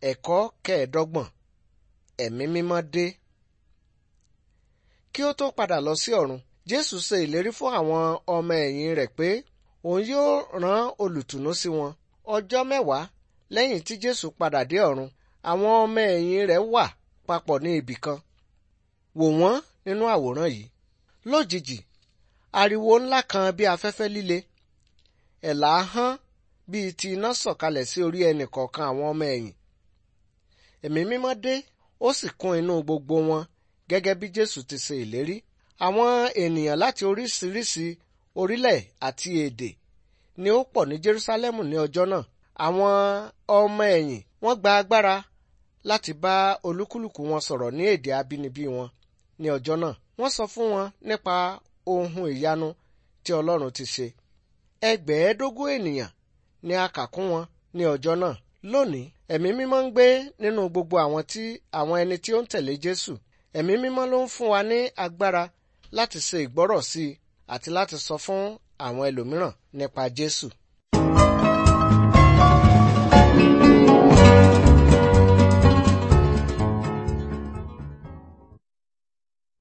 Ẹ̀kọ́ kẹẹ̀ẹ́dọ́gbọ̀n Ẹ̀mí mímọ́ dé. Kí ó tó padà lọ sí ọ̀run, Jésù ṣe ìlérí fún àwọn ọmọ ẹ̀yìn rẹ̀ pé òun yóò rán olùtùnú sí wọn. Ọjọ́ mẹ́wàá lẹ́yìn tí Jésù padà dé ọ̀run, àwọn ọmọ ẹ̀yìn rẹ̀ wà papọ̀ ní ibì kan. Wò wọ́n nínú àwòrán yìí. Lójijì, ariwo ńlá kan bí afẹ́fẹ́ líle. Ẹ̀là hán bíi ti iná sọ̀kalẹ̀ sí orí ẹnì kọ̀ọ̀kan àwọn ọmọ ẹ̀yìn. Ẹ̀mí mímọ́ dé, ó sì kún inú gbogbo wọn gẹ́gẹ́ bí Jésù ti ṣe ìlérí. Àwọn ènìyàn láti oríṣiríṣi orílẹ̀ àti èdè ni ó pọ̀ ní Jerúsálẹ́mù ní ọjọ́ náà. Àwọn ọmọ ẹ̀yìn wọ́n gba agbára láti bá olúkúlùkù wọn sọ̀rọ̀ ní èdè abínibí wọn ní ọjọ́ náà. Wọ́n sọ fún wọn nípa ohun ìyanu tí Ọlọ́run ti ṣe. Ẹgbẹ̀ẹ́dógún ènìyàn ni a kà kún wọn ní ọjọ́ náà. Lónìí, ẹ̀mí mímọ́ ń gbé nínú gbogbo àwọn tí àwọn ẹni tí ó ń tẹ̀lé Jésù. Ẹ̀mí mímọ́ ló ń fún wa ní agbára láti ṣe ìgbọ́rọ̀ sí i àti láti sọ fún àwọn ẹlòmíràn nípa Jésù.